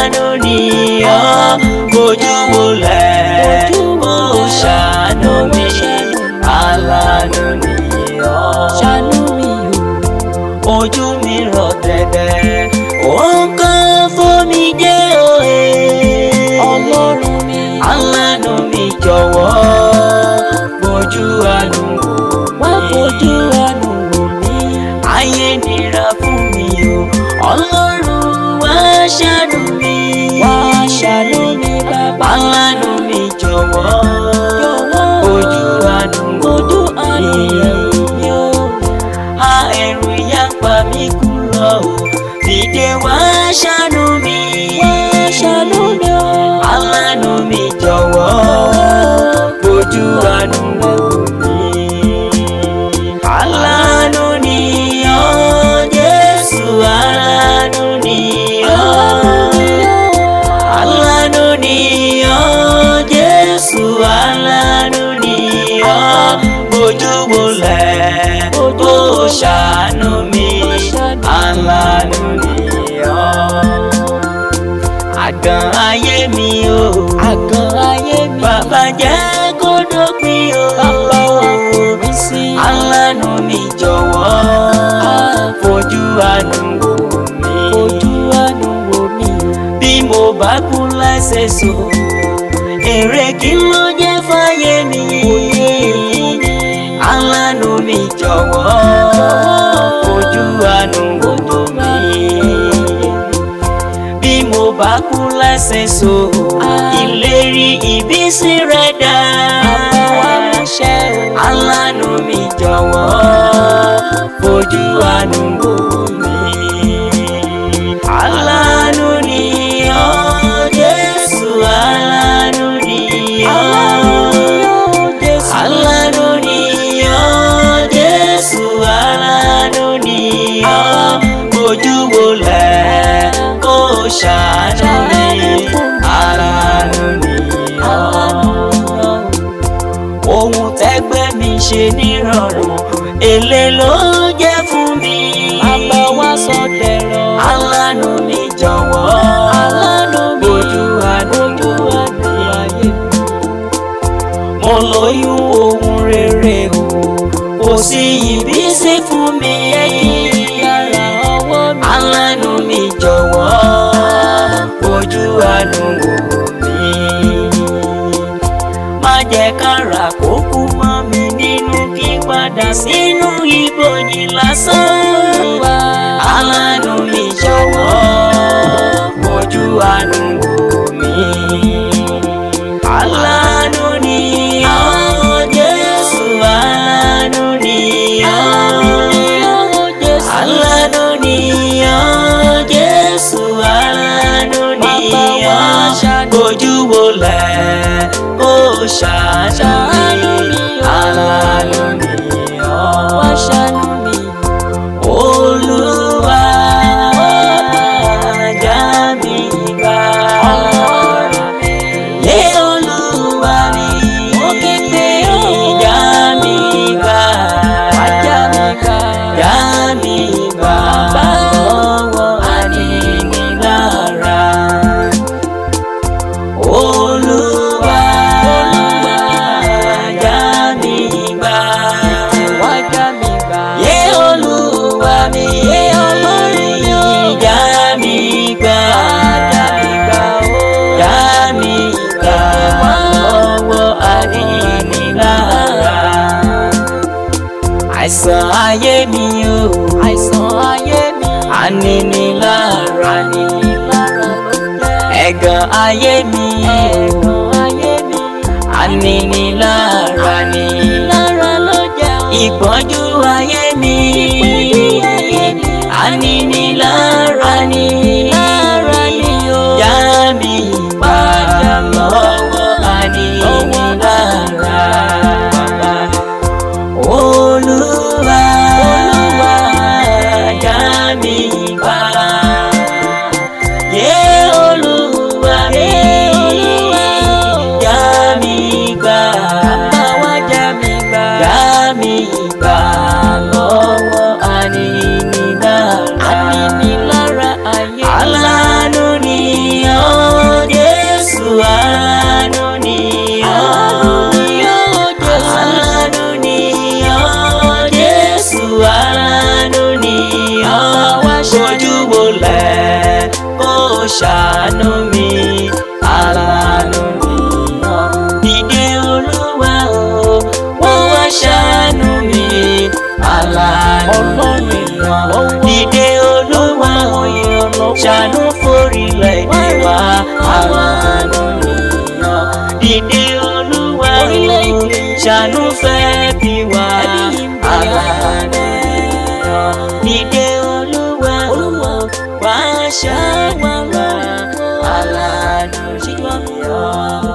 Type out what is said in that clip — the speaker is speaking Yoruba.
aláàánú ni ọ́ bójú wọlẹ̀ ó ṣàánú mi aláàánú ni ọ́ ṣàánú mi o ojú mi rọ̀ dẹ̀dẹ̀ ó ń kán fómi jẹ́ òye ọlọ́run mi aláàánú mi jọ̀wọ́ bójú àánú wá wò fojú àánú wò mí ayé nira fún mi o ọlọ́run wá ṣàánú mi wá ṣàánú mi bàbá aláàánú mi jọ̀wọ́ jọ̀wọ́ ojú àánú wò fojú àánú rẹ̀ wò mí o a ẹ̀rù ìyà ń pa mí kúrò o dìde wá ṣàánú mi wá ṣàánú mi o aláàánú mi jọ̀wọ́ ojú àánú wò mí. aláàánú ni ọ́ Jésù aláàánú ni ọ́ aláàánú ni ọ́ Jésù aláàánú ni ọ́ bójú wọlẹ̀ ó ṣàánú mi aláàánú ni ọ́ àgàn ayé mi o àgàn ayé mi bàbá jẹ́ kó dópin o bàbá wa forí sí aláàánú mi jọ̀wọ́ fojú àánú wò mí fojú àánú wò mí o bí mo bá kú lẹ́sẹ̀ so èrè kí ló jẹ́ fáyé mi aláàánú mi jọ̀wọ́ fojú àánú wò mí bí mo bá kú lẹ́sẹ̀ so ìlérí ìbísí rẹ̀ dá àbọ̀ wa múṣẹ o aláàánú mi jọ̀wọ́ fojú àánú wò mí. aláàánú ni ọ́ Jésù aláàánú ni ọ́ aláàánú ni ọ́ Jésù aláàánú ni ọ́ ojú wọlẹ̀ kó ṣàánú mi aláàánú ni ọ́ ohun tẹ́gbẹ́ mi ṣe nírọ̀rùn èlé ló jẹ́ fún mi. bàbá wa sọ dẹ̀rọ̀ aláàánú mi jọ̀wọ́ aláàánú mi ojú àánú ojú àánú ayé mi mo lóyún ohun rere o kò sí ìbísí fún mi. yàrá ọwọ́ mi aláàánú mi jọ̀wọ́ ojú àánú wò mí. má jẹ́ kára kó kú mọ́ mi nínú kí n padà sínú ibojì lásán. wá aláàánú mi jọ̀wọ́ ojú àánú wò mí. aláàánú ni ọ́ Jésù aláàánú ni ọ́. aláàánú ni ọ́ Jésù aláàánú ni ọ́. ojú wọlẹ̀ kó ṣàánú mi aláàánú ni ọ́. wá ṣàánú mi Olúwa já mi gbà. Lé Olúwa mi, Mo ké pè ọ́. já mi gbà. Ajá mi gbà. Já mi gbà lọ́wọ́ aninilára. Olúwa já mi gbà. wá já mi gbà Yé Olúwa mi, yé Ọlọ́run mi, já mi gbà. já mi gbà ó Já mi gbà lọ́wọ́ aninilára. Àìsàn ayé mi o, àìsàn ayé mi aninilára ni. lára ló jẹ́ Ẹ̀gàn ayé mi o, ẹ̀gàn ayé mi aninilára ni. lára ló jẹ́ o. Ìpọ́njú ayé mi, Ìpọ́njú ayé mi, aninilára ni. lára ni o. Já mi gbà lọ́wọ́ aninilára. Olúwa, Olúwa, já mi gbà. Yé Olúwa, yé Olúwa, já mi gbà. Bàbá wa já mi gbà. Já mi gbà lọ́wọ́ aninilára. Aninilára ayé. Aláàánú ni ọ́ aláàánú mi aláàánú mi dìde olúwa o wá wá ṣàánú mi aláàánú mi dìde olúwa o ṣàánú forílẹ̀-èdè wa aláàánú mi dìde olúwa o ṣàánú fẹ́ bí wa aláàánú mi dìde olúwa o wá ṣàánú wa aláàánú mi.